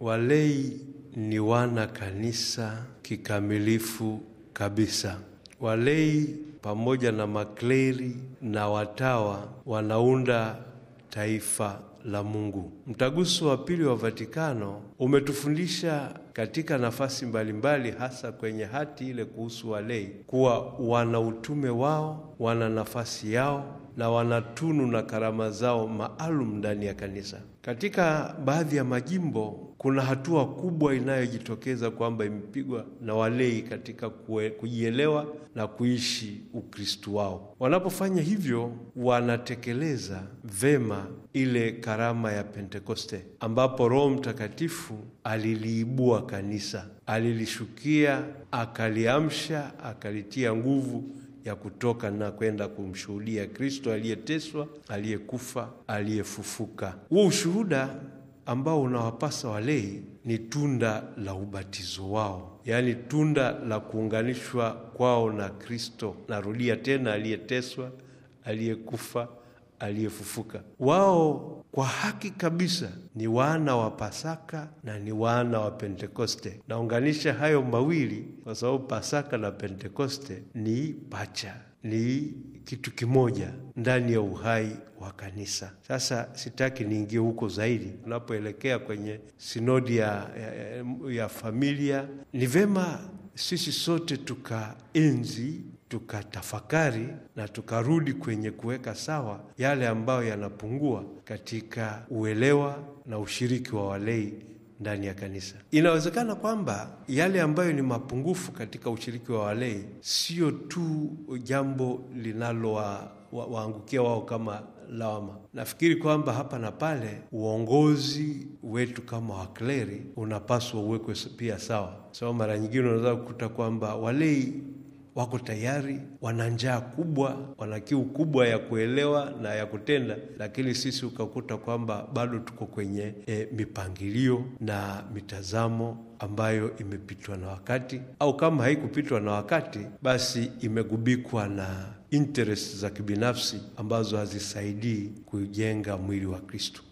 walei ni wana kanisa kikamilifu kabisa. Walei pamoja na makleri na watawa wanaunda taifa la Mungu. Mtaguso wa Pili wa Vatikano umetufundisha katika nafasi mbalimbali, hasa kwenye hati ile kuhusu walei, kuwa wana utume wao, wana nafasi yao na wana tunu na karama zao maalum ndani ya kanisa. Katika baadhi ya majimbo kuna hatua kubwa inayojitokeza kwamba imepigwa na walei katika kue, kujielewa na kuishi Ukristu wao. Wanapofanya hivyo, wanatekeleza vema ile karama ya Pentekoste ambapo Roho Mtakatifu aliliibua kanisa, alilishukia, akaliamsha, akalitia nguvu ya kutoka na kwenda kumshuhudia Kristo aliyeteswa, aliyekufa, aliyefufuka. Huo ushuhuda ambao unawapasa walei ni tunda la ubatizo wao, yaani tunda la kuunganishwa kwao na Kristo. Narudia tena, aliyeteswa, aliyekufa, aliyefufuka. Wao kwa haki kabisa ni wana wa Pasaka na ni wana wa Pentekoste. Naunganisha hayo mawili kwa sababu Pasaka na Pentekoste ni pacha, ni kitu kimoja ndani ya uhai wa kanisa. Sasa sitaki niingie huko zaidi. Tunapoelekea kwenye sinodi ya, ya, ya familia, ni vema sisi sote tukaenzi tukatafakari na tukarudi kwenye kuweka sawa yale ambayo yanapungua katika uelewa na ushiriki wa walei ndani ya kanisa. Inawezekana kwamba yale ambayo ni mapungufu katika ushiriki wa walei sio tu jambo linalowaangukia wa, wao kama lawama. Nafikiri kwamba hapa na pale uongozi wetu kama wakleri unapaswa uwekwe pia sawa, sababu mara nyingine unaweza kukuta kwamba walei wako tayari, wana njaa kubwa, wana kiu kubwa ya kuelewa na ya kutenda, lakini sisi ukakuta kwamba bado tuko kwenye e, mipangilio na mitazamo ambayo imepitwa na wakati, au kama haikupitwa na wakati, basi imegubikwa na interest za kibinafsi ambazo hazisaidii kujenga mwili wa Kristo.